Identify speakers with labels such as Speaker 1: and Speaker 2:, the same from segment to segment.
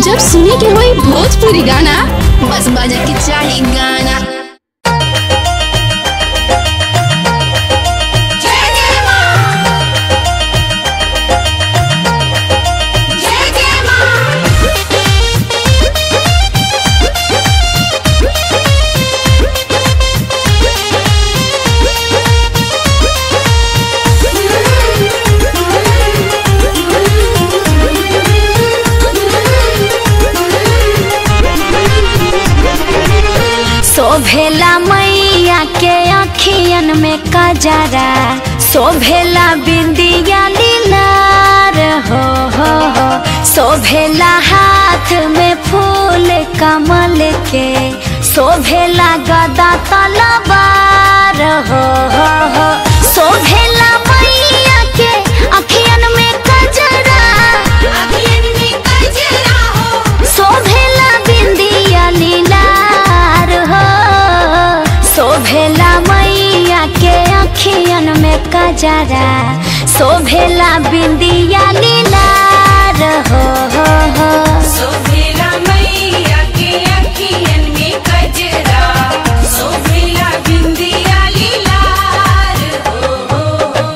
Speaker 1: जब सुने के होई भोजपुरी गाना बस बजे के चाही गाना
Speaker 2: शोभेला मैया के अखियन में कजरा शोभेला बिंदिया लीलार हो हो हो शोभेला हाथ में फूल कमल के शोभेला गदा तलवार हो हो हो शोभेला मैया के अखियन में कजरा शोभेला बिंदिया लीलार हो शोभेला मैया के अखियन में कजरा शोभेला बिंदिया लीलार हो हो हो
Speaker 3: सोभेला मैया के अखियन में कजरा सोभेला बिंदिया लीलार हो हो हो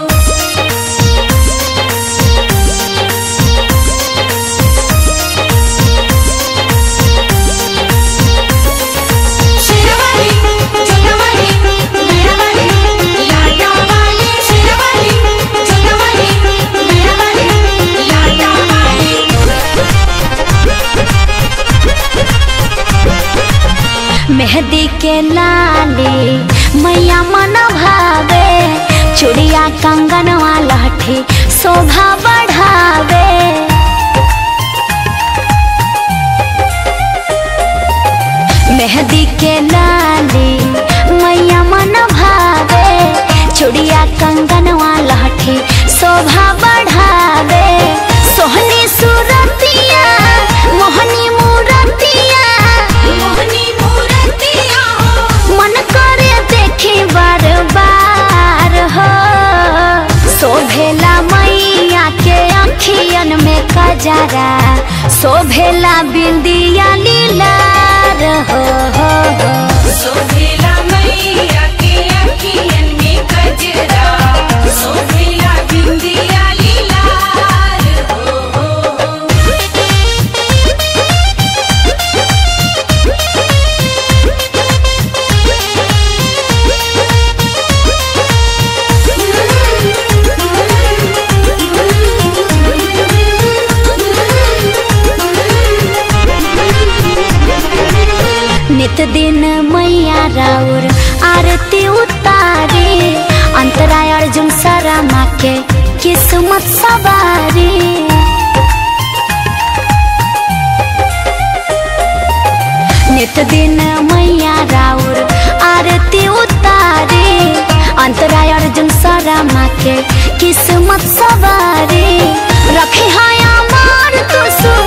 Speaker 3: शेरवाली चोरवाली मेरावाली लाटावाली शेरवाली चोरवाली मेरावाली लाटावाली
Speaker 2: मेहंदी के लाली मैया मन भावे चूड़िया कंगनवा लहठी शोभा बढ़ावे मेहंदी के लाली मैया मन भावे चूड़िया कंगनवा लहठी शोभा बढ़ावे सोहनी सूरतिया मोहनी मूरतिया
Speaker 3: मोहनी मूरतिया हो
Speaker 2: मन करे देखी बार बार हो शोभेला मैया के अखियन में कजरा शोभेला बिंदिया लीलार हो हो हो
Speaker 3: सोभेला मैया के अखियन में कजरा सोभेला बिंदिया लीलार हो हो हो
Speaker 2: नित दिन मैया राउर आरती उतारे अंतरा अर्जुन सरमा के किस्मत सवारी नित दिन मैया राउर आरती उतारे अंतरा अर्जुन सरमा के किस्मत सवारी रखे हाया मार तू